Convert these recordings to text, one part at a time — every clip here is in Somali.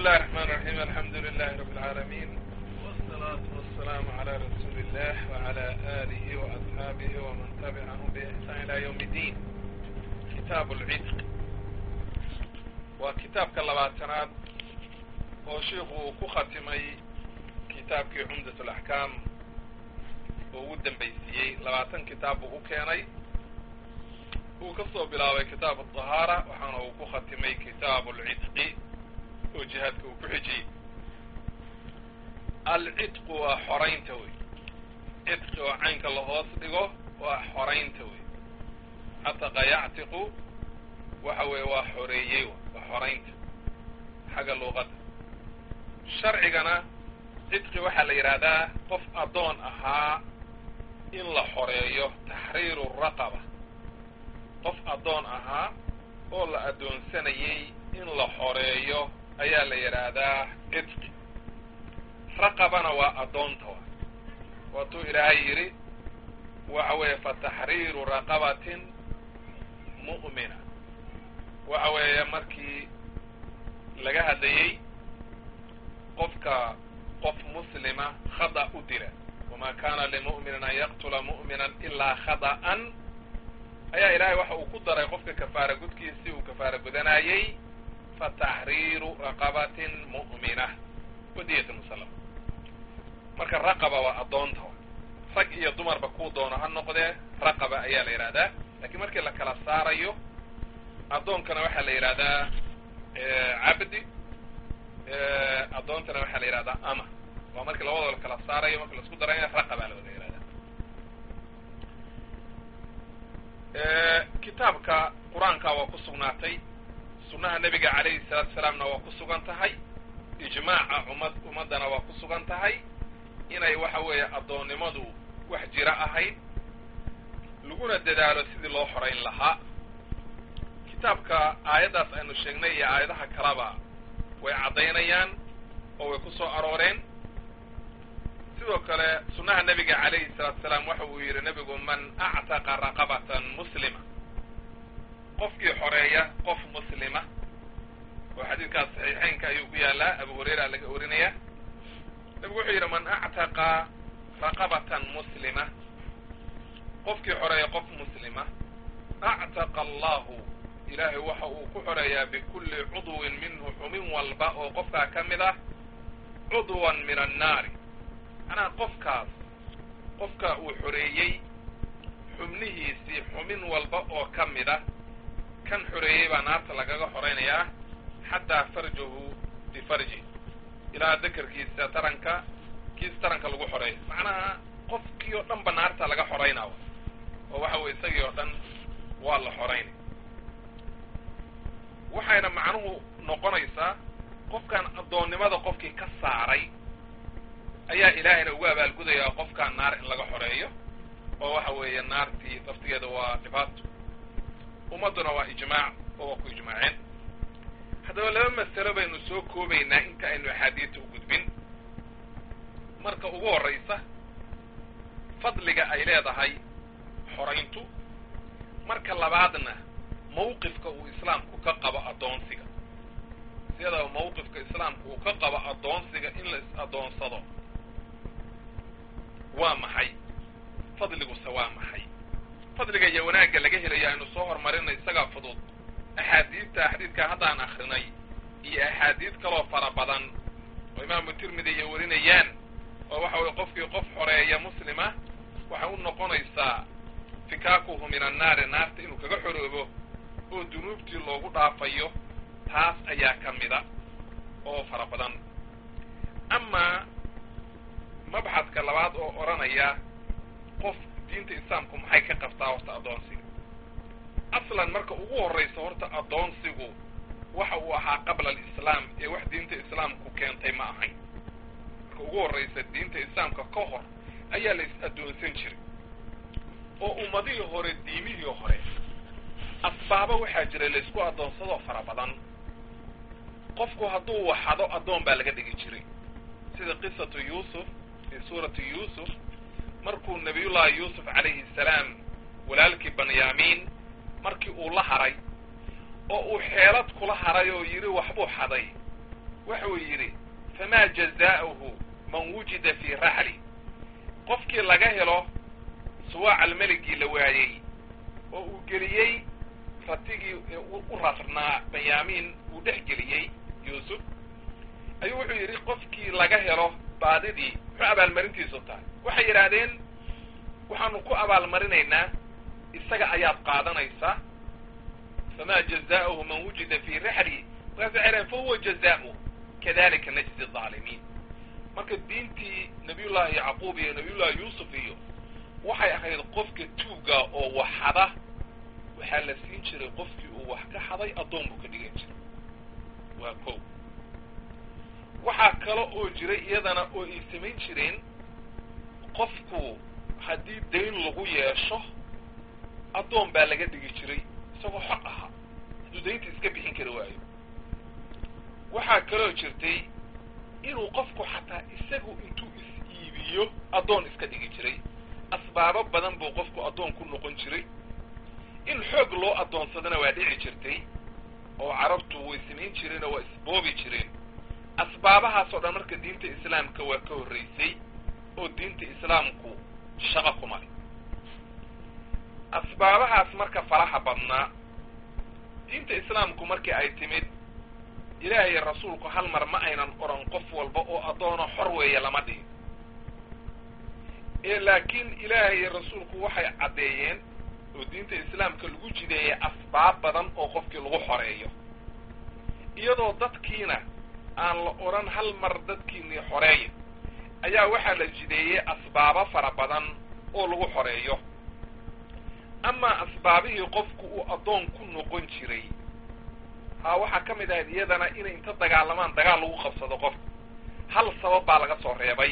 الله الرحمن الرحيم الحمد لله رب العالمين والصلاة والسلام على رسول الله وعلى آله وأصحابه ومن تبعهم بإحسان إلى يوم الدين كتاب العتق وكتاب كاللباتنات وشيخ كختمي كتاب كي عمدة الأحكام وودن بيسيي لباتن كتاب وكيني uu ka soo bilaabay kitaab الطahaarة waxaana uu ku khatimay kitaab اlcitqi oo jihaadka uu ku xijiyey alcitqu waa xoraynta wey citqi oo caynka la hoos dhigo waa xoraynta wey cataqa yactiqu waxa weeye waa xoreeyey waa xoraynta xagga luuqadda sharcigana citqi waxaa la yidhaahdaa qof addoon ahaa in la xoreeyo taxriiru raqaba qof addoon ahaa oo la addoonsanayay in la xoreeyo ayaa la yidhaahdaa cidqi raqabana waa addoonta wa waatuu ilaahay yidhi waxa weeye fa taxriiru raqabatin mu'mina waxa weeye markii laga hadlayey qofka qof muslima khada u dila wamaa kana limu'minin an yaqtula mu'mina ilaa khada'an ayaa ilaahay waxa uu ku daray qofka kafaara gudkiisii uu kafaara gudanayey fa taxriiru raqabatin mu'mina wadiyat musallam marka raqaba waa addoonta rag iyo dumarba kuu doono ha noqdee raqaba ayaa la yidhahdaa lakiin markii la kala saarayo addoonkana waxaa la yidhahdaa cabdi addoontana waxaa la yidhahdaa ama waa markii labadoo la kala saarayo marki laisku daraya raqaba la wada yihahdaa kitaabka qur-aanka waa ku sugnaatay sunnaha nebiga calayhi salaatu salaamna waa ku sugan tahay ijmaaca umad ummaddana waa ku sugan tahay inay waxa weeye addoonnimadu wax jira ahayd laguna dadaalo sidii loo xorayn lahaa kitaabka aayaddaas aynu sheegnay iyo aayadaha kaleba way caddaynayaan oo way ku soo arooreen sidoo kale sunnaha nebiga calayhi salaatu salaam waxa uu yidhi nebigu man actaqa raqabatan muslima qofkii xoreeya qof muslima oo xadiidkaas saxiixeynka ayuu ku yaalaa abu hurayra laga orinaya nebigu wuxuu yidhi man actaqa raqabatan muslima qofkii xoreeya qof muslima actaqa allahu ilaahay waxa uu ku xoreeyaa bikulli cudwin minhu xumin walba oo qofkaa ka mid ah cudwan min annaari macnaha qofkaas qofka uu xoreeyey xubnihiisii xumin walba oo ka mid ah kan xoreeyey baa naarta lagaga xoraynayaa xataa farjahu bifarji ilaa dakarkiisa taranka kiis taranka lagu xoreeyo macnaha qofkii oo dhan ba naarta laga xoraynaa oo waxa weye isagii oo dhan waa la xoraynay waxayna macnuhu noqonaysaa qofkan addoonnimada qofkii ka saaray ayaa ilaahayna ugu abaalgudayaa qofkaan naar in laga xoreeyo oo waxa weeye naartii laftigeeda waa dhibaato ummadduna waa ijmaac oo waa ku ijmaaceen haddaba laba masalo baynu soo koobaynaa inta aynu axaadiidta u gudbin marka ugu horraysa fadliga ay leedahay xorayntu marka labaadna mawqifka uu islaamku ka qabo addoonsiga siyadaba mawqifka islaamku uu ka qabo addoonsiga in la is-addoonsado waa maxay fadliguse waa maxay fadliga iyo wanaagga laga helayo aynu soo horumarinay isagaa fudud axaadiidta xadiidkaa haddaan akrinay iyo axaadiid kaloo fara badan oo imaamu tirmidi iyo warinayaan oo waxa weye qofkii qof xoreeya muslima waxay u noqonaysaa fikaakuhu min annaari naarta inuu kaga xoroobo oo dunuubtii loogu dhaafayo taas ayaa ka mida oo fara badan amaa mabxadka labaad oo odhanaya qof diinta islaamku maxay ka qabtaa horta addoonsiga aslan marka ugu horraysa horta addoonsigu waxa uu ahaa qabla alislaam ee wax diinta islaamku keentay ma ahayn marka ugu horraysa diinta islaamka ka hor ayaa la is-addoonsan jiray oo ummadihii hore diimihii hore asbaabo waxaa jira laysku addoonsadoo fara badan qofku hadduu waxado addoon baa laga dhigi jiray sida qisatu yuusuf fii suurati yuusuf markuu nabiyullaahi yuusuf calayhi salaam walaalkii banyaamiin markii uu la haray oo uu xeelad kula haray oo yidhi waxbuu xaday wuxuu yidhi famaa jazaa'uhu man wujida fii raxli qofkii laga helo suwaac almeligii la waayey oo uu geliyey ratigii u rarnaa banyaamiin uu dhex geliyey yuusuf ayuu wuxuu yidhi qofkii laga helo baadidii muxuu abaalmarintiisu tahay waxay yidhaahdeen waxaanu ku abaalmarinaynaa isaga ayaad qaadanaysaa famaa jazaa'uhu man wujida fii raxli markaas waxay dhahen fahuwa jazaa'u kadalika najzi aalimiin marka diintii nabiyullaahi yacquub iyo nabiyullahi yuusuf iyo waxay ahayd qofka tuuga oo wax xada waxaa la siin jiray qofkii uu wax ka xaday addoon buu ka dhigan jiray waa ko waxaa kale oo jiray iyadana oo ay samayn jireen qofku haddii dayn lagu yeesho addoon baa laga dhigi jiray isagoo xaq ahaa hadduu daynta iska bixin kari waayo waxaa kaloo jirtay inuu qofku xataa isagu intuu is-iibiyo addoon iska dhigi jiray asbaabo badan buu qofku addoon ku noqon jiray in xoog loo addoonsadana waa dhici jirtay oo carabtu way samayn jireen oo waa isboobi jireen asbaabahaas oo dhan marka diinta islaamka waa ka horraysay oo diinta islaamku shaqo kuma leh asbaabahaas marka faraha badnaa diinta islaamku markii ay timid ilaahay rasuulku hal mar ma aynan odhan qof walba oo addoono xor weeye lama dhihin ee laakiin ilaahay rasuulku waxay caddeeyeen oo diinta islaamka lagu jideeyay asbaab badan oo qofkii lagu xoreeyo iyadoo dadkiina aan la odhan hal mar dadkiinii xoreeya ayaa waxaa la jideeyey asbaabo fara badan oo lagu xoreeyo amaa asbaabihii qofku uu addoon ku noqon jiray haa waxaa ka mid ahayd iyadana inay inta dagaalamaan dagaal lagu qabsado qofka hal sabab baa laga soo reebay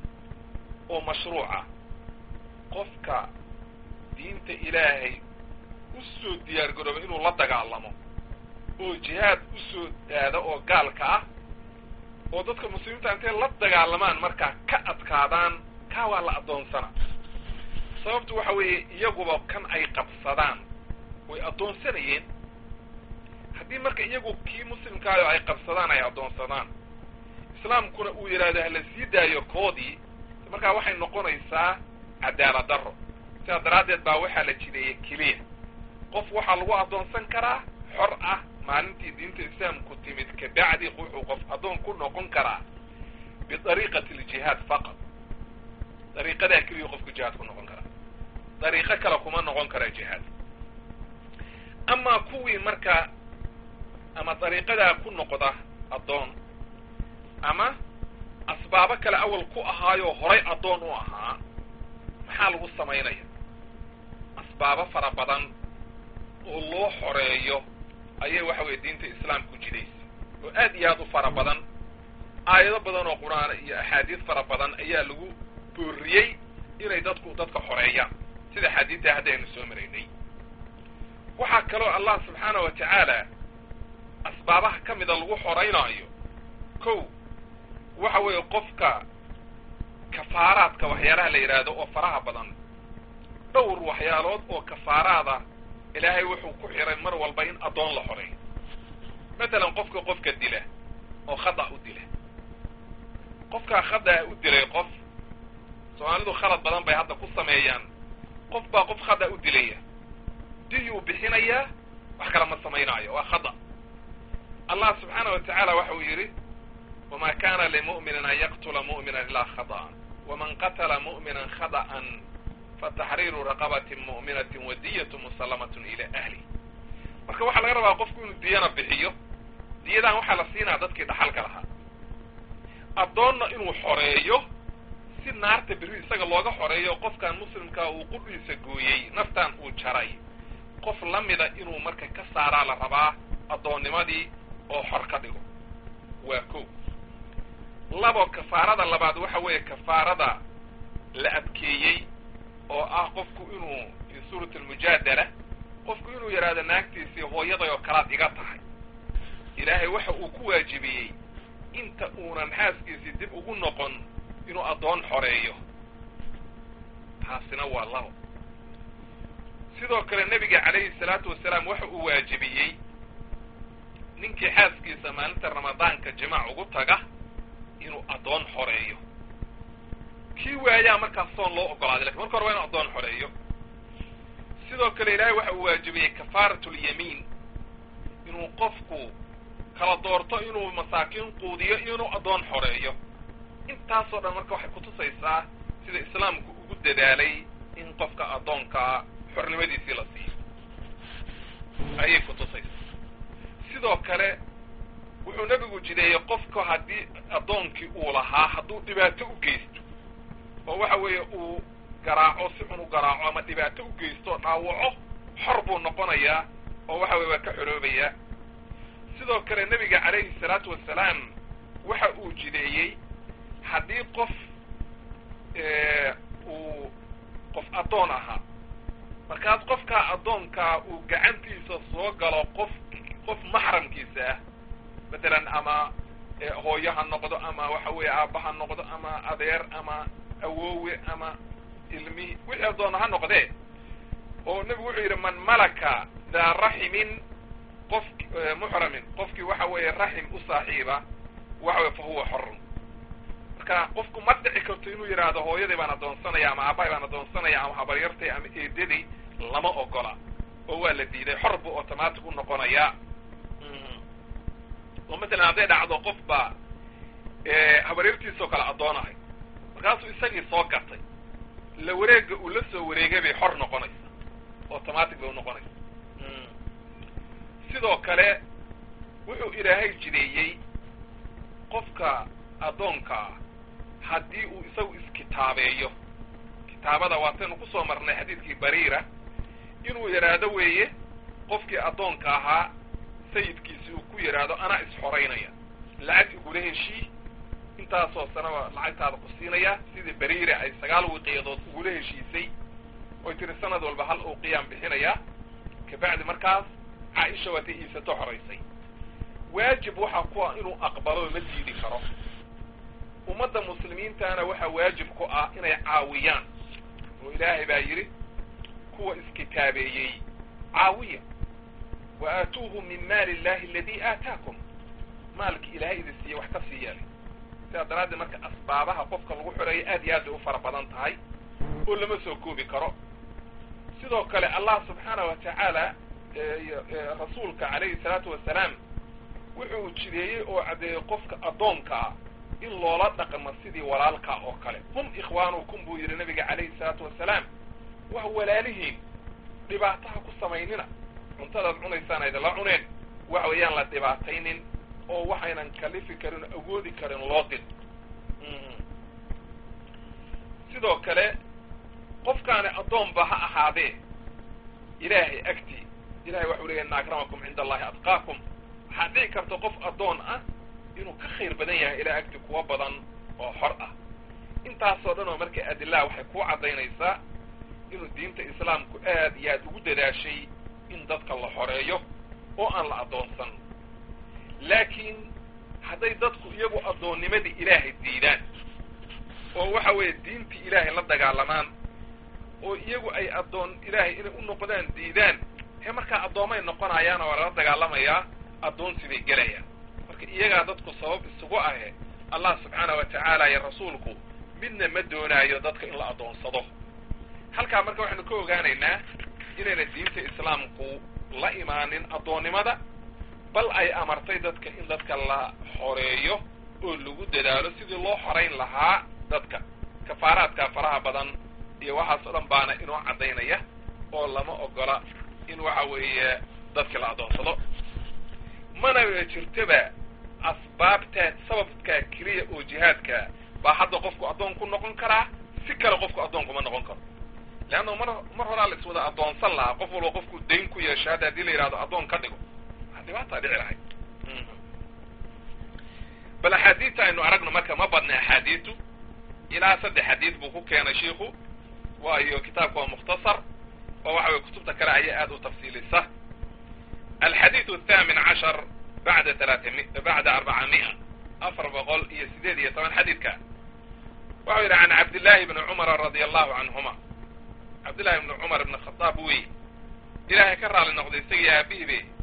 oo mashruuca qofka diinta ilaahay u soo diyaar garooba inuu la dagaalamo oo jihaad u soo aado oo gaalka ah oo dadka muslimiinta intay la dagaalamaan markaa ka adkaadaan kaa waa la addoonsana sababtu waxa weeye iyaguba kan ay qabsadaan way addoonsanayeen haddii marka iyagu kii muslimkaayo ay qabsadaan ay addoonsadaan islaamkuna uu yidhaahdo hala sii daayo koodii markaa waxay noqonaysaa cadaalad darro sidaas daraaddeed baa waxaa la jideeyey keliya qof waxaa lagu addoonsan karaa xor ah maalintii diinta islaamku timid kabacdi wuxuu qof addoon ku noqon karaa bidariiqati aljihaad faqad dariiqadaa keliya qofku jihaad ku noqon karaa dariiqo kale kuma noqon kara jihaad amaa kuwii marka ama dariiqadaa ku noqda addoon ama asbaabo kale awal ku ahaayoo horay addoon u ahaa maxaa lagu samaynaya asbaabo fara badan oo loo xoreeyo ayay waxa weeye diinta islaamku jidaysa oo aad iyo aad u fara badan aayado badan oo qur-aan iyo axaadiis fara badan ayaa lagu booriyey inay dadku dadka xoreeyaan sida xadiidta hadda aynu soo maraynay waxaa kaloo allah subxaana wa tacaala asbaabaha ka mida lagu xoraynaayo kow waxa weeye qofka kafaaraadka waxyaalaha la yidhaahdo oo faraha badan dhowr waxyaalood oo kafaaraada ilaahay wuxuu ku xiray mar walba in addoon la xoreeyo matalan qofka qofka dila oo khada u dila qofkaa khada u dilay qof soomaalidu khalad badan bay hadda ku sameeyaan qof baa qof khada u dilaya diyuu bixinayaa wax kale ma samaynaayo waa khada allah subxaana wa tacaala waxa uu yidhi wma kana limu'minin an yaqtula mu'mina ilaa khada'an waman qatala mu'minan khada'an fataxriiru raqabatin mu'minatin wadiyatu musallamatun ila ahli marka waxaa laga rabaa qofku inuu diyana bixiyo diyadan waxaa la siinaa dadkii dhaxalka lahaa addoonna inuu xoreeyo si naarta berri isaga looga xoreeyo qofkan muslimkaa uu qudhiisa gooyey naftan uu jaray qof la mida inuu marka ka saaraa la rabaa addoonnimadii oo xor ka dhigo waa ko labo kafaarada labaad waxa weeye kafaarada la adkeeyey oo ah qofku inuu fi suurat almujaadala qofku inuu yidhaahdo naagtiisii hooyaday oo kalaad iga tahay ilaahay waxa uu ku waajibiyey inta uunan xaaskiisii dib ugu noqon inuu addoon xoreeyo taasina waa labo sidoo kale nebiga calayhi salaatu wasalaam waxa uu waajibiyey ninkii xaaskiisa maalinta ramadaanka jimaac ugu taga inuu addoon xoreeyo kii waayaa markaas soon loo ogolaaday lakin marka hore waa inu addoon xoreeyo sidoo kale ilaahay waxa uu waajibiyey kafaaratulyamiin inuu qofku kala doorto inuu masaakiin quudiyo iyo inuu addoon xoreeyo intaasoo dhan marka waxay kutusaysaa sida islaamku ugu dadaalay in qofka addoonkaa xornimadiisii la siiyo ayay kutusaysaa sidoo kale wuxuu nebigu jideeyey qofka haddii addoonkii uu lahaa hadduu dhibaato u geysto oo waxa weeye uu garaaco si xun u garaaco ama dhibaato u geysto o dhaawaco xor buu noqonayaa oo waxa weye waa ka xoroobayaa sidoo kale nebiga calayhi salaatu wasalaam waxa uu jideeyey haddii qof uu qof addoon ahaa markaas qofkaa addoonkaa uu gacantiisa soo galo qof qof maxramkiisa ah matalan ama hooyo ha noqdo ama waxa weeye aabba ha noqdo ama adeer ama awoowe ama ilmihi wixii addoona ha noqdee oo nebigu wuxuu yidhi man malaka daa raximin qof muxramin qofkii waxa weeye raxim u saaxiiba waxa weye fa huwa xorun marka qofku ma dhici karto inuu yidhaahdo hooyaday baan addoonsanaya ama aabbahay baan addoonsanaya ama habaryartay ama eedaday lama ogola oo waa la diiday xor buu automatic u noqonayaa oo matalan hadday dhacdo qof baa habaryartiisoo kale addoonahay markaasuu isagii soo gatay la wareega uu la soo wareegay bay xor noqonaysa automatic bay unoqonaysa sidoo kale wuxuu ilaahay jideeyey qofka addoonkaa haddii uu isagu iskitaabeeyo kitaabada waataynu kusoo marnay xadiidkii bariira inuu yidhaahdo weeye qofkii addoonka ahaa sayidkiisi uu ku yidhaahdo anaa isxoraynaya lacag igula heshii intaasoo sanaba lacagtaada ku siinaya sidii bariire ay sagaal wiqiyadood ugula heshiisay oy tiri sanad walba hal uu qiyaam bixinayaa kabacdi markaas caaisha waatay iisato xoraysay waajib waxaa ku ah inuu aqbalo ma diidi karo ummadda muslimiintana waxaa waajib ku ah inay caawiyaan oo ilaahay baa yidhi kuwa iskitaabeeyey caawiya wa aatuuhu min maali illahi aladii aataakum maalkii ilaahay idin siiye wax ka sii yeelay sidaa daraaddeed marka asbaabaha qofka lagu xoreeyo aad iyo aad bay u fara badan tahay oo lama soo koobi karo sidoo kale allah subxaana wa tacaala rasuulka calayhi salaatu wasalaam wuxuu jideeyey oo caddeeyey qofka addoonka ah in loola dhaqmo sidii walaalkaa oo kale hum ikhwaanukum buu yidhi nabiga calayhi salaatu wasalaam waa walaalihiin dhibaataha ku samaynina cuntadaad cunaysaan aydala cuneen waxa weeyaan la dhibaataynin oo waxaynan kalifi karin o awoodi karin loo din sidoo kale qofkaani addoonba ha ahaadee ilaahay agtii ilahay waxau leeyahy ina akramakum cinda allahi adqaakum waxaad dhici karta qof addoon ah inuu ka khayr badan yahay ilaa agti kuwa badan oo xor ah intaasoo dhan oo marka adillaha waxay kuu caddaynaysaa inuu diinta islaamku aad iyo aad ugu dadaashay in dadka la xoreeyo oo aan la addoonsan laakiin hadday dadku iyagu addoonnimadii ilaahay diidaan oo waxa weeye diintii ilaahay la dagaalamaan oo iyagu ay addoon ilaahay inay u noqdaan diidaan he markaa addoomay noqonayaana waa lala dagaalamayaa addoonsi bay gelayaan marka iyagaa dadku sabab isugu ahe allah subxaana wa tacaala iyo rasuulku midna ma doonaayo dadka in la addoonsado halkaa marka waxaynu ka ogaanaynaa inayna diinta islaamku la imaanin addoonnimada bal ay amartay dadka in dadka la xoreeyo oo lagu dadaalo sidii loo xorayn lahaa dadka kafaaraadka faraha badan iyo waxaas o dhan baana inoo caddaynaya oo lama ogola in waxa weeye dadka la addoonsado mana jirtaba asbaabtaa sababkaa keliya oo jihaadka baa hadda qofku addoon ku noqon karaa si kale qofku addoon kuma noqon karo leanna mar mar horaa la iswada addoonsan lahaa qof walba qofku dayn ku yeesha hadda haddii la yidhahdo addoon ka dhigo dhibaataa dhici lahayd bal axaadiidta aynu aragno marka ma badna axaadiidtu ilaa saddex xadiid buu ku keenay shiiku waayo kitaabku waa mukhtasar oo waxa weye kutubta kale ayaa aad u tafsiilisa alxadiidu athaamin cashar bacda talaatami bacda arbaca mi'a afar boqol iyo sideed iyo toban xadiidka waxau yidhi can cabdillahi bni cumara radia allahu canhuma cabdillahi bni cumar ibn khadaab wey ilaahay ka raali noqday isagii aabihibe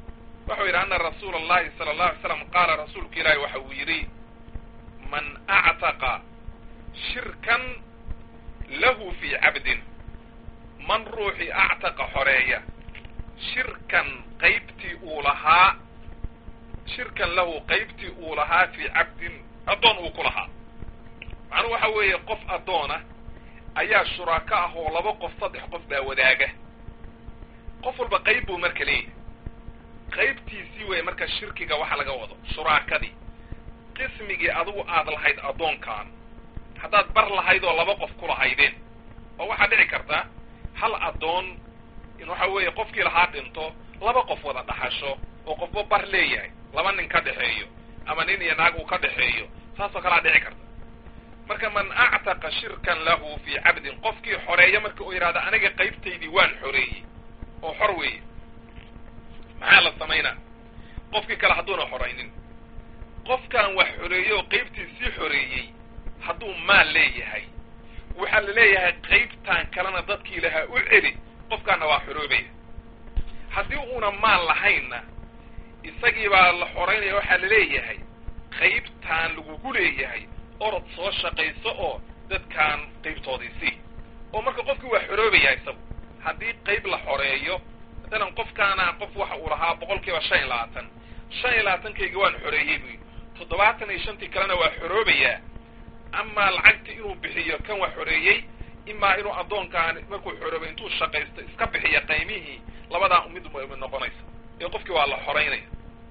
wuxuu yidhi ana rasuula allahi sala allahu alay slam qaala rasuulku ilaahi waxa uu yidhi man actaqa shirkan lahu fii cabdin man ruuxii actaqa xoreeya shirkan qaybtii uu lahaa shirkan lahu qaybtii uu lahaa fii cabdin addoon uu ku lahaa macnuhu waxa weeye qof addoona ayaa shuraako ah oo laba qof saddex qof baa wadaaga qof walba qayb buu marka leeyahay qaybtiisii weeye marka shirkiga waxa laga wado shuraakadii qismigii adigu aad lahayd addoonkan haddaad bar lahayd oo laba qof ku lahaydeen oo waxaa dhici karta hal addoon in waxa weeye qofkii lahaa dhinto laba qof wada dhaxasho oo qofba bar leeyahay laba nin ka dhexeeyo ama nin iyo naag uu ka dhexeeyo saasoo kalea dhici karta marka man actaqa shirkan lahu fii cabdin qofkii xoreeya marka uu yidhahda aniga qaybtaydii waan xoreeyey oo xor weeye maxaa la samaynaa qofkii kale hadduuna xoraynin qofkan wax xoreeyey oo qaybtii sii xoreeyey hadduu maal leeyahay waxaa la leeyahay qaybtan kalena dadkii lahaa u celi qofkaana waa xoroobaya haddii uuna maal lahaynna isagii baa la xoraynaya waxaa la leeyahay qaybtaan lagugu leeyahay orod soo shaqayso oo dadkaan qaybtoodii sii oo marka qofkii waa xoroobaya isagu haddii qayb la xoreeyo matalan qofkaana qof waxa uu lahaa boqol kiiba shan iyo labaatan shan iyo labaatankayga waan xoreeyey buyi toddobaatan iyo shantii kalena waa xoroobayaa amaa lacagtii inuu bixiyo kan waa xoreeyey imaa inuu addoonkaan markuu xoroobay intuu shaqaysto iska bixiya qaymihii labadaa mid mid noqonaysa ee qofkii waa la xoraynaya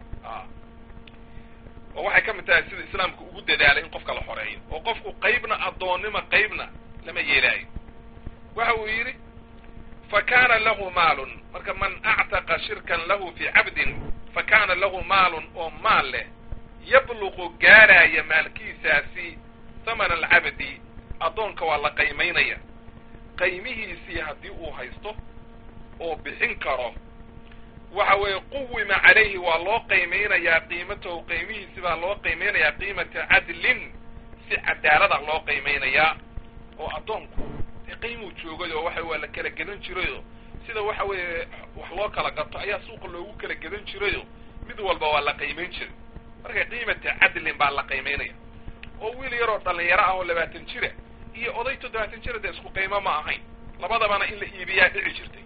oo waxay ka mid tahay sida islaamku ugu dadaalay in qofka la xoreeyo oo qofku qaybna addoonnima qaybna lama yeelaayo waxa uu yidhi fa kaana lahu maalun marka man actaqa shirkan lahu fii cabdin fa kaana lahu maalun oo maal leh yabluqu gaaraaya maalkiisaasi thamana alcabdi addoonka waa la qaymaynaya qaymihiisii haddii uu haysto oo bixin karo waxa weeye quwima calayhi waa loo qaymaynayaa qiimatahu qaymihiisi baa loo qaymaynayaa qiimata cadlin si cadaalada loo qaymaynayaa oo addoonku dee qaymuu joogay oo waxa waa la kala gedan jirayoo sida waxa weeye wax loo kala gato ayaa suuqa loogu kala gedan jirayoo mid walba waa la qaymayn jiray marka qiimata cadlin baa la qaymaynaya oo wiil yaroo dhallinyaro ah oo labaatan jira iyo oday toddobaatan jira dee isku qiimo ma ahayn labadabana in la iibiyaa dhici jirtay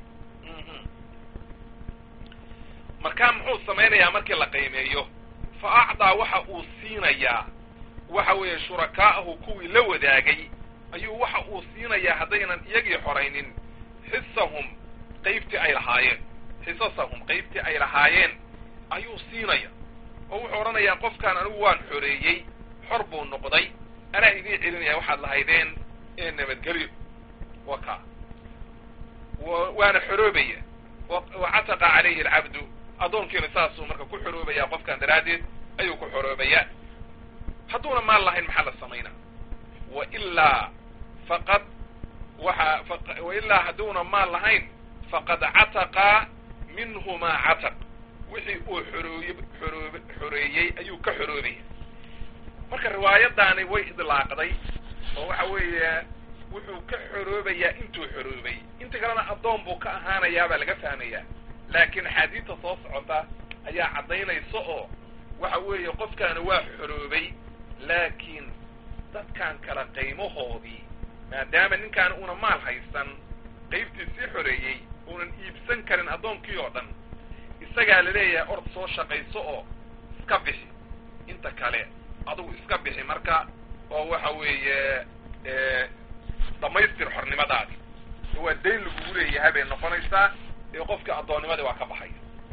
markaa muxuu samaynayaa markii la qiimeeyo fa acdaa waxa uu siinayaa waxa weeye shurakaa'ahu kuwii la wadaagay ayuu waxa uu siinayaa haddaynan iyagii xoraynin xisahum qaybtii ay lahaayeen xisasahum qaybtii ay lahaayeen ayuu siinaya oo wuxuu odhanayaa qofkaan anigu waan xoreeyey xor buu noqday anaa idiin celinaya waxaad lahaydeen ee nabadgelyo wa ka waana xoroobaya wa cataqa calayhi alcabdu addoonkiina saasuu marka ku xoroobayaa qofkan daraaddeed ayuu ku xoroobayaa hadduuna maal lahayn maxaa la samaynaa wa ilaa faqad waxa wailaa hadduuna maal lahayn faqad cataqa minhumaa cataq wixii uu xorooye xoroob xoreeyey ayuu ka xoroobaya marka riwaayadaani way idlaaqday oo waxa weeye wuxuu ka xoroobayaa intuu xoroobay inta kalena addoon buu ka ahaanayaa baa laga fahmayaa laakiin axaadiidta soo socota ayaa caddaynaysa oo waxa weeye qofkaani waa xoroobay laakiin dadkan kale qaymahoodii maadaama ninkaan una maal haysan qaybtii sii xoreeyey uunan iibsan karin addoonkii oo dhan isagaa la leeyahay ord soo shaqayso oo iska bixi inta kale adugu iska bixi marka oo waxa weeye dhammaystir xornimadaadi waa dayn lagugu leeyahay bay noqonaysaa ee qofkii addoonnimadii waa ka baxaya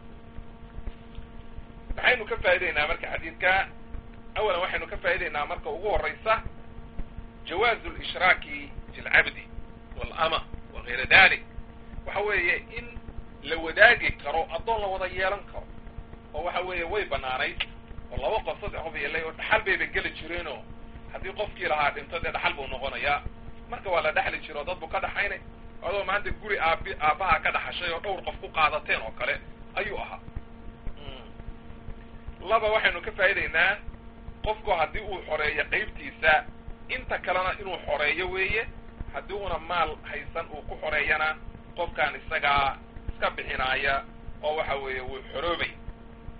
maxaynu ka faa'idaynaa marka xadiidka awalan waxaynu ka faa'idaynaa marka ugu horraysa jawaazu lishraaki fi lcabdi waalama wa gayra dalik waxa weeye in la wadaagi karo addoon la wada yeelan karo oo waxa weeye way banaanayd oo laba qof saddex qof yeelay oo dhaxal bayba geli jireenoo haddii qofkii lahaa dhinto dee dhaxal buu noqonayaa marka waa la dhexli jiro o dad buu ka dhaxaynay adoo maanta guri aabi aabbaha ka dhaxashay oo dhowr qof ku qaadateen oo kale ayuu ahaa laba waxaynu ka faa'idaynaa qofku haddii uu xoreeyo qaybtiisa inta kalena inuu xoreeyo weeye haddii una maal haysan uu ku xoreeyana qofkaan isagaa iska bixinaaya oo waxa weeye wuu xoroobay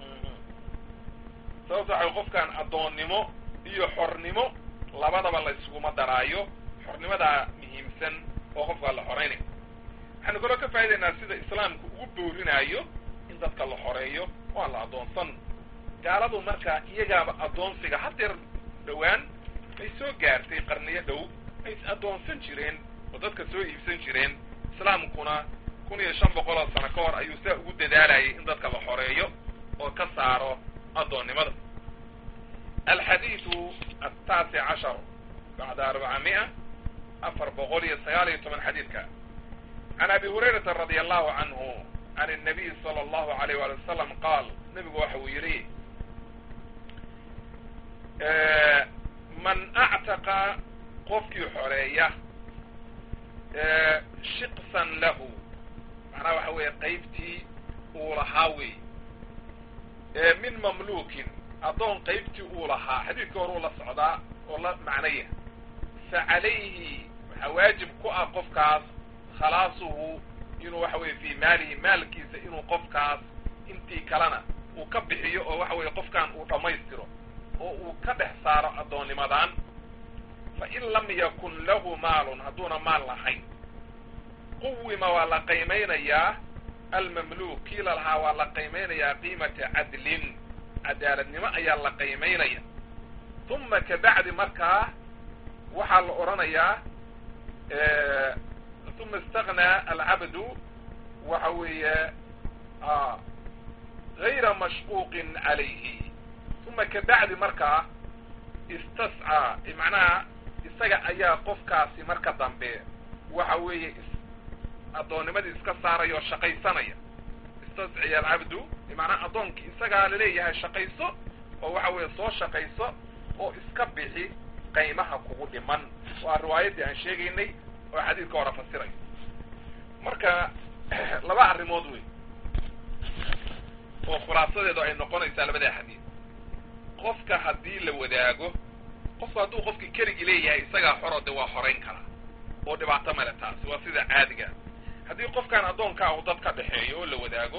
sababto waxay qofkaan addoonnimo iyo xornimo labadaba la iskuma daraayo xornimadaa muhiimsan oo qofkaa la xoraynay waxaynu kaloo ka faa'idaynaa sida islaamku ugu boorinaayo in dadka la xoreeyo waa la addoonsan gaaladu marka iyagaaba addoonsiga hadeer dhowaan ay soo gaartay qarniyo dhow ay is addoonsan jireen oo dadka soo iibsan jireen islaamkuna kun iyo shan boqol oo sano ka hor ayuu saa ugu dadaalayay in dadka la xoreeyo oo ka saaro addoonnimada alxadiidu ataasic cashar bacda arbacamia afar boqol iyo sagaal iyo toban xadiidka can abi hurayrata radi allahu canhu can الnabiy salى allahu alayh wali wasalam qaal nebigu waxa uu yidhi man actaqa qofkii xoreeya shiqsan lahu macnaha waxa weeye qaybtii uu lahaa wey min mamlukin addoon qaybtii uu lahaa xadiidka hore uu la socdaa oo la macnaya fa calayhi waxaa waajib ku ah qofkaas khalaasuhu inuu waxa weye fii maalihi maalkiisa inuu qofkaas intii kalena uu ka bixiyo oo waxa weye qofkan uu dhammaystiro oo uu ka dhex saaro addoonnimadan fa in lam yakun lahu maalun hadduuna maal lahayn quwima waa la qiimaynayaa almamluuk kii la lahaa waa la qiimaynayaa qiimata cadlin cadaaladnimo ayaa la qiimaynaya uma kabacdi markaa waxaa la odhanayaa uma istaghnaa alcabdu waxa weeye gayra mashquuqin calayhi uma kabacdi markaa istascaa macnaha isaga ayaa qofkaasi marka dambe waxa weeye addoonnimadii iska saaraya oo shaqaysanaya istasciya alcabdu bimacnaa addoonkii isagaa laleeyahay shaqayso oo waxa weeye soo shaqayso oo iska bixi qaymaha kugu dhiman waa riwaayaddii aan sheegaynay oo xadiidka hore fasirayo marka laba arrimood wey oo khulaasadeedu ay noqonaysaa labada xadiid qofka haddii la wadaago qofku hadduu qofkii keligii leeyahay isagaa xoro de waa horayn karaa oo dhibaato male taasi waa sida caadiga haddii qofkaan addoonkaa uu dad ka dhexeeyo oo la wadaago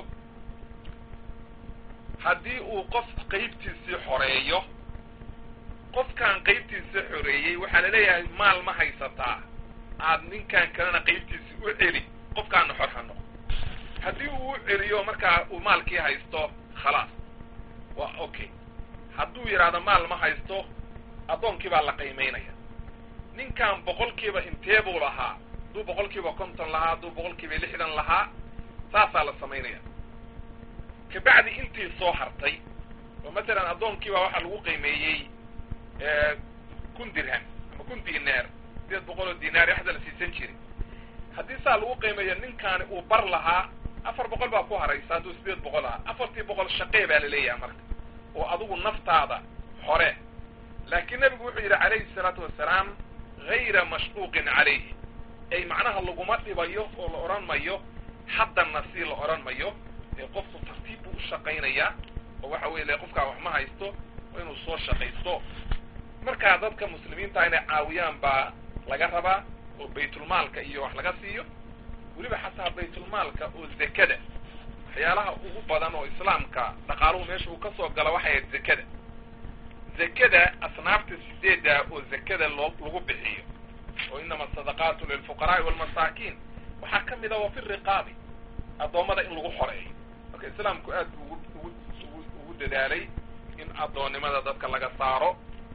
haddii uu qof qaybtiisii xoreeyo qofkaan qaybtiisii xoreeyey waxaa la leeyahay maal ma haysataa aad ninkan kalena qaybtiisii u celi qofkaana xor ha noqo haddii uu u celiyo markaa uu maalkii haysto khalaas waa okay hadduu yidhaahdo maal ma haysto addoonkii baa la qiimaynaya ninkan boqolkiiba intee buu lahaa hadduu boqolkiiba konton lahaa hadduu boqolkiiba lixdan lahaa saasaa la samaynaya kabacdi intii soo hartay oo matalan addoonkiibaa waxaa lagu qiimeeyey kun dirham ama kun dinaar sideed boqol oo dinaar waxda la siisan jiray haddii saa lagu qiimeeyo ninkaani uu bar lahaa afar boqol baa ku haraysa hadduu sideed boqol lahaa afartii boqol shaqee baa la leeyahay marka oo adigu naftaada hore laakiin nebigu wuxuu yidhi calayhi salaatu wasalaam hayra mashquuqin calayhi ay macnaha laguma dhibayo oo la odhan mayo haddana si la odhan mayo ee qofku tartiib buu u shaqaynayaa oo waxa weye le qofkaa wax ma haysto oo inuu soo shaqaysto markaa dadka muslimiinta inay caawiyaan baa laga rabaa oo baytulmaalka iyo wax laga siiyo weliba xataa baytulmaalka oo zekada waxyaalaha ugu badan oo islaamka dhaqaaluhu meesha uu ka soo gala waxay ahayd zekada zekada asnaafta sideedda oo zekada loo lagu bixiyo oo inama asadaqaatu lilfuqaraai walmasaakiin waxaa ka mid a wa fi riqaabi addoommada in lagu xoreeyo marka islaamku aad buu ugu ugu ugu ugu dadaalay in addoonnimada dadka laga saaro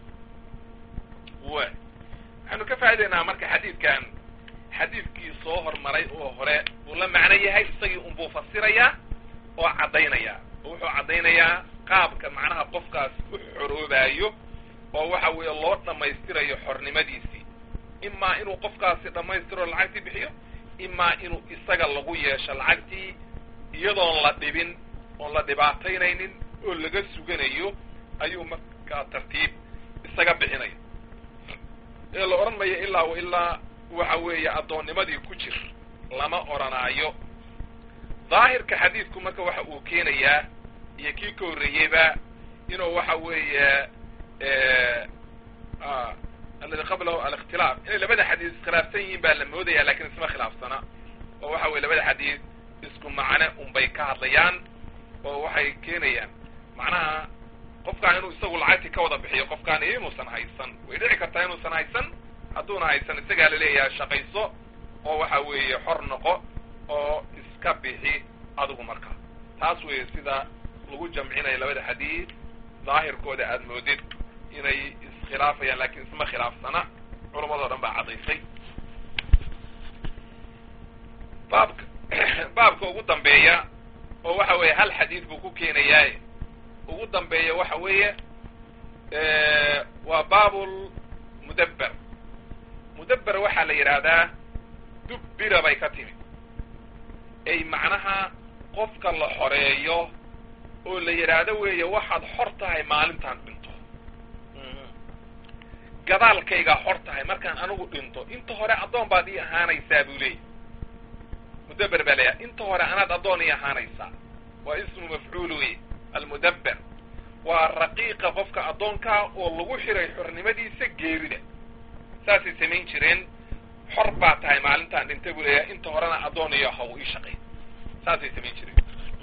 wa waxaynu ka faa'idaynaa marka xadiidkan xadiidkii soo hormaray oo hore buu la macno yahay isagii unbuu fasirayaa oo caddaynaya oo wuxuu caddaynayaa qaabka macnaha qofkaas u xoroobaayo oo waxa weeye loo dhammaystirayo xornimadiisii imaa inuu qofkaasi dhammaystiro lacagtii bixiyo imaa inuu isaga lagu yeesho lacagtii iyadoon la dhibin oon la dhibaataynaynin oo laga suganayo ayuu markaa tartiib isaga bixinaya ee la odhan mayo ilaa wa ilaa waxa weeye addoonnimadii ku jir lama odhanaayo daahirka xadiidku marka waxa uu keenayaa iyo kii ka horreeyeyba inuu waxa weeye aladi qablahu alikhtilaaf inay labada xadiis iskhilaafsan yihiin baa la moodaya lakin isma khilaafsana oo waxa weye labada xadiis isku macne unbay ka hadlayaan oo waxay keenayaan macnaha qofkaan inuu isagu lacagtii ka wada bixiyo qofkaan inuusan haysan way dhici kartaa inuusan haysan hadduuna haysan isagaa laleeyahay shaqayso oo waxa weeye xor noqo oo iska bixi adigu marka taas weeye sida lagu jamcinayo labada xadiid daahirkooda aada moodid inay iskhilaafayaan laakiin isma khilaafsana culamadoo dhan baa caddaysay baabka baabka ugu dambeeya oo waxa weeye hal xadiid buu ku keenayaaye ugu dambeeya waxa weeye waa baabul mudabber mudabber waxaa la yidhaahdaa dubbira bay ka timi ay macnaha qofka la xoreeyo oo la yidhaahdo weeye waxaad xor tahay maalintaan dhinto gadaalkaygaa xor tahay markaan anigu dhinto inta hore addoon baad ii ahaanaysaa buu leeyay mudabber baa layahay inta hore anaad addoon ii ahaanaysaa waa ismu mafcuul wey almudabber waa raqiiqa qofka addoonkaa oo lagu xiray xornimadiisa geerida saasay samayn jireen xor baa tahay maalintaan dhinta buu leeyahay inta horena addoon iyo haw ii shaqay saasay samayn jireen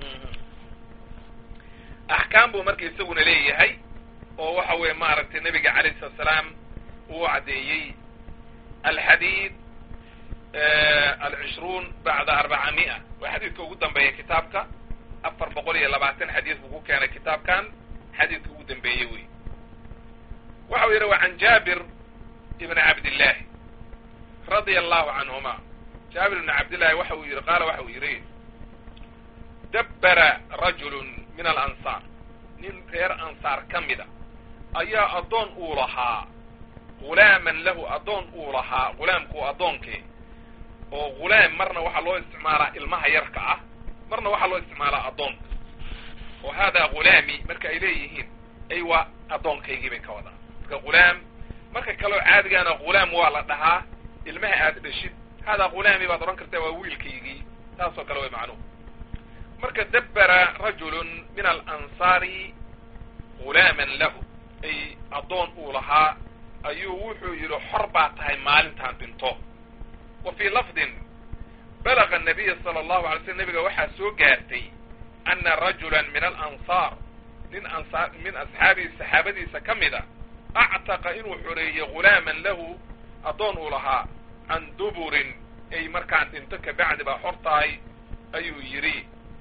axkaam buu marka isaguna leeyahay oo waxa weeye maaragtay nabiga calayh salatu salaam uu caddeeyey alxadiid alcishruun bacda arbaca mi'a waa xadiidka ugu dambeeya kitaabka afar boqol iyo labaatan xadiid buu ku keenay kitaabkan xadiidka ugu dambeeye wey waxau yidhi wa can jaabir ibn cabdillaahi radia allahu canhuma jaabir ibn cabdillahi waxa uu yidhi qaala waxa uu yidhi dabbara rajulun min alansaar nin reer ansaar ka mida ayaa addoon uu lahaa ghulaaman lahu addoon uu lahaa ghulaamku addoonkee oo ghulaam marna waxaa loo isticmaalaa ilmaha yarka ah marna waxaa loo isticmaalaa addoonka oo haadaa ghulaami marka ay leeyihiin ay waa addoonkaygii bay ka wadaan marka ghulaam marka kaleo caadigaana ghulaam waa la dhahaa ilmaha aad dhashid haadaa ghulaami baad odhan kartaa waa wiilkaygii taasoo kale way macnuhu marka dabbara rajulun min alansaari ghulaaman lahu ay addoon uu lahaa ayuu wuxuu yidhi xor baa tahay maalintaan dhinto wa fii lafdin balaga anabiya sala allahu alay slm nabiga waxaa soo gaartay ana rajulan min alansaar nin ansaar min asxaabihi saxaabadiisa ka mida actaqa inuu xoreeyey ghulaaman lahu addoon uu lahaa can duburin ay markaan dhinto kabacdi baa xor tahay ayuu yidhi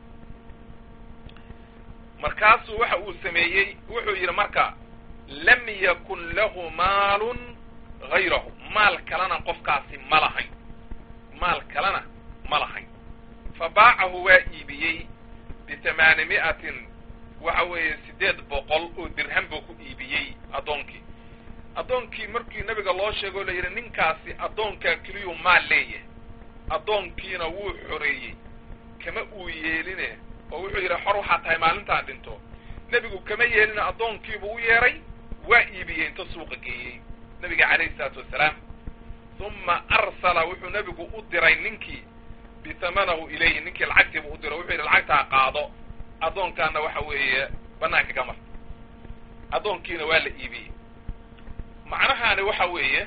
markaasuu waxa uu sameeyey wuxuu yidhi marka lam yakun lahu maalun hayrahu maal kalena qofkaasi ma lahayn maal kalena ma lahayn fa baacahu waa iibiyey bitamaani mi'atin waxa weeye siddeed boqol oo dirham buu ku iibiyey addoonkii addoonkii markii nabiga loo sheegoo la yidhi ninkaasi addoonkaa keliyuu maal leeyahay addoonkiina wuu xoreeyey kama uu yeeline oo wuxuu yidhi xor waxaa tahay maalintaan dhinto nebigu kama yeelina addoonkiibuu u yeedhay waa iibiyey inta suuqa geeyey nabiga calayhi isalaatu wassalaam uma arsala wuxuu nebigu u diray ninkii bitamanahu ilayhi ninkii lacagtiibuu u diray wuxuu yidhi lacagtaa qaado addoonkaana waxa weeye banaanka ka mar addoonkiina waa la iibiyey macnahaani waxa weeye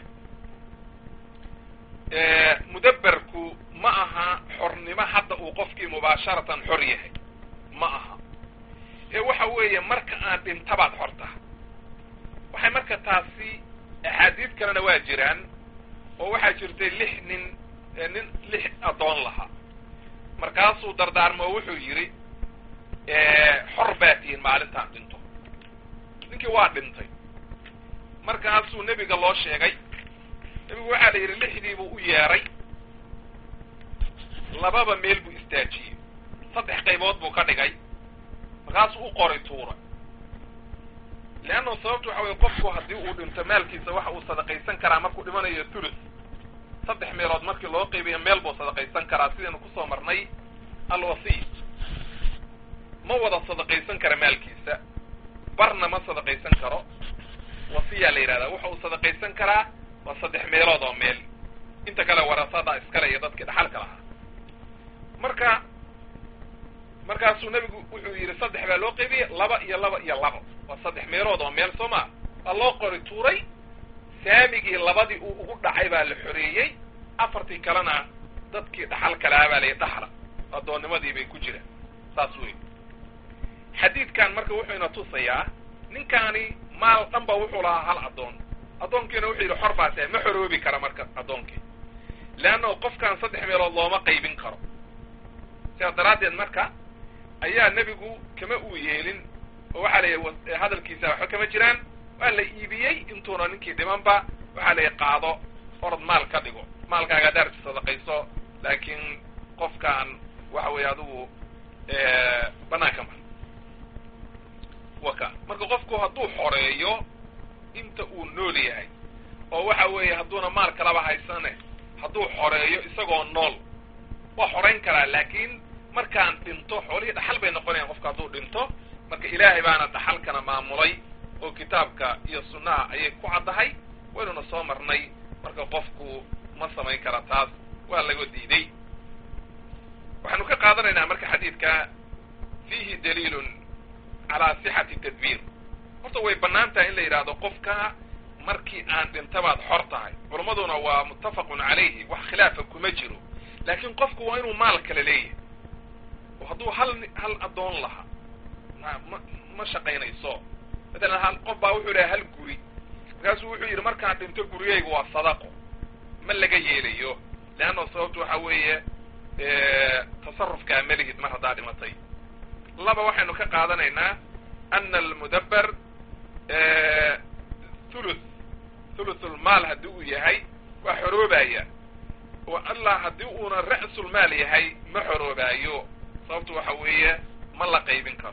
mudabberku ma aha xornimo hadda uu qofkii mubaasharatan xor yahay ma aha ee waxa weeye marka aan dhintabaad xorta waxay marka taasi axaadiid kalena waa jiraan oo waxaa jirtay lix nin nin lix addoon lahaa markaasuu dardaarmo oo wuxuu yidhi xor baa tihiin maalintaan dhinto ninkii waa dhintay markaasuu nebiga loo sheegay nebigu waxaa la yidhi lixdiibuu u yeedhay lababa meel buu istaajiyey saddex qaybood buu ka dhigay markaasuu u qoray tuura leanna sababtu waxa weye qofku haddii uu dhinto maalkiisa waxa uu sadaqaysan karaa markuu dhimanayo thuluth saddex meelood markii loo qaybayo meel buu sadaqaysan karaa sidaynu kusoo marnay alwasiy ma wada sadaqaysan kara maalkiisa barna ma sadaqaysan karo wasiyaa la yidhahdaa waxa uu sadaqaysan karaa waa saddex meelood oo meel inta kale warasada iskale iyo dadkii dhaxalka lahaa marka markaasuu nebigu wuxuu yidhi saddex baa loo qaybiyey laba iyo laba iyo labo waa saddex meelood oo meel soo maa waa loo qori tuuray saamigii labadii uu ugu dhacay baa la xoreeyey afartii kalena dadkii dhaxal kalahaa baa layi dhaxla addoonnimadii bay ku jiraan saas wey xadiidkan marka wuxuu ina tusayaa ninkaani maal dhan ba wuxuu lahaa hal addoon addoonkiina wuxuu yidhi xor baa tahay ma xoroobi kara marka addoonkii leanna qofkan saddex meelood looma qaybin karo sidaas daraaddeed marka ayaa nebigu kama uu yeelin oo waxaa layihi hadalkiisa waxba kama jiraan waa la iibiyey intuuna ninkii dhimanba waxaa layihi qaado orod maal ka dhigo maalkaaga daarti sadaqayso laakiin qofkaan waxa weeye adigu banaanka mar waka marka qofku hadduu xoreeyo inta uu nool yahay oo waxa weeye hadduuna maal kalaba haysane hadduu xoreeyo isagoo nool waa xorayn karaa laakiin markaan dhinto xoolihii dhaxal bay noqonayan qofka hadduu dhinto marka ilaahay baana dhaxalkana maamulay oo kitaabka iyo sunnaha ayay ku caddahay waynuna soo marnay marka qofku ma samayn kara taas waa laga diiday waxaanu ka qaadanaynaa marka xadiidka fiihi daliilun calaa sixati tadbiir horta way bannaan tahay in la yidhaahdo qofka markii aan dhintabaad xor tahay culammaduna waa muttafaqun calayhi wax khilaafa kuma jiro laakiin qofku waa inuu maal kale leeyahay oo hadduu hal hal addoon lahaa ma ma ma shaqaynayso matalan hal qof baa wuxuu lehay hal guri markaasuu wuxuu yidhi markaan dhinto gurigayga waa sadaqo ma laga yeelayo leanna sababtu waxa weeye tasarufkaa malihid mar haddaa dhimatay laba waxaynu ka qaadanaynaa ana almudabber thuluth thuluthulmaal haddii uu yahay waa xoroobaya oo allah haddii uuna ra'sulmaal yahay ma xoroobaayo sababtu waxa weeye ma la qaybin karo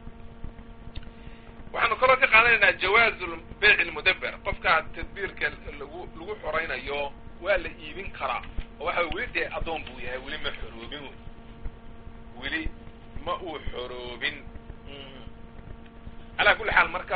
waxaanu kaloo ka qaadanaynaa jawaazu beyc lmudabber qofkaa tadbiirka lagu lagu xoraynayo waa la iibin karaa oo waxa weli dee addoon buu yahay weli ma xoroobin weli ma uu xoroobin calaa kulli xaal marka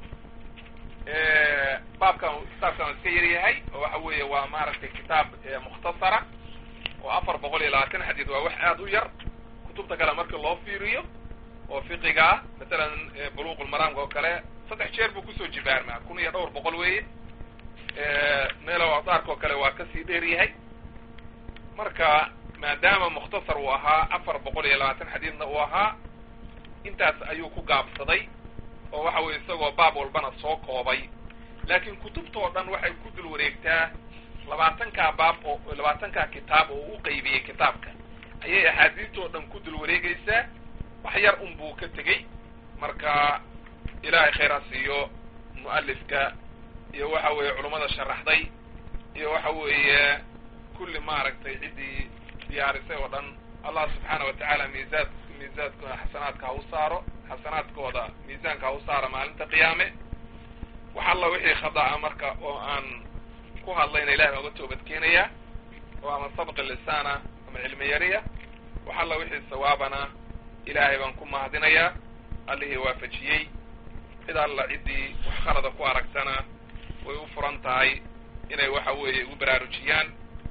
baabkan kitaabkan waa iska yar yahay oo waxa weeye waa maaragtay kitaab mukhtasara oo afar boqol iyo labaatan xadiid waa wax aada u yar kutubta kale marka loo fiiriyo oo fiqiga ah masalan buluuqulmaraamka oo kale saddex jeer buu kusoo jibaarmaa kun iyo dhowr boqol weeye meelow adaarka oo kale waa kasii dheer yahay marka maadaama mukhtasar uu ahaa afar boqol iyo labaatan xadiidna uu ahaa intaas ayuu ku gaabsaday oo waxa weye isagoo baab walbana soo koobay laakiin kutubtoo dhan waxay ku dul wareegtaa labaatankaa baab oo labaatankaa kitaab oo u qaybiyey kitaabka ayay axaadiistoo dhan ku dul wareegaysaa wax yar un buu ka tegey marka ilaahay khayr ha siiyo mu'alifka iyo waxa weeye culummada sharaxday iyo waxa weeye kulli maaragtay ciddii diyaarisay oo dhan allah subxaana wa tacaala miisaad miisaadkooda xasanaadka ha u saaro xasanaadkooda miisaanka ha u saara maalinta qiyaame wax alla wixii khada'a marka oo aan ku hadlayna ilahay baan uga toobad keenayaa oo ama sabqi lisaana ama cilmi yariya wax alla wixii sawaabana ilaahay baan ku mahadinayaa allihii waafajiyey cid alla ciddii wax khalada ku aragtana way u furan tahay inay waxa weeye igu baraarujiyaan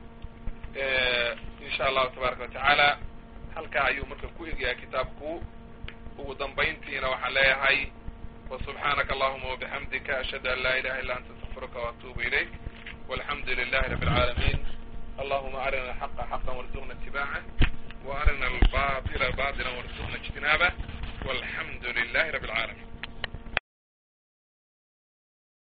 insha allahu tabaaraka watacaala halkaa ayuu marka ku egyahay kitaabku ugu dambayntiina waxaan leeyahay wasubxaanaka allahuma wabixamdika ashhadu an laa ilaha illa anta astaqfiruka waatuubu ilayk walxamdu lilahi rabi alcaalamiin allahuma arina alxaqa xaqan warzuqna itibacah وارنا الباطل باطلا وارزقنا اجتنابه والحمد لله رب العالمين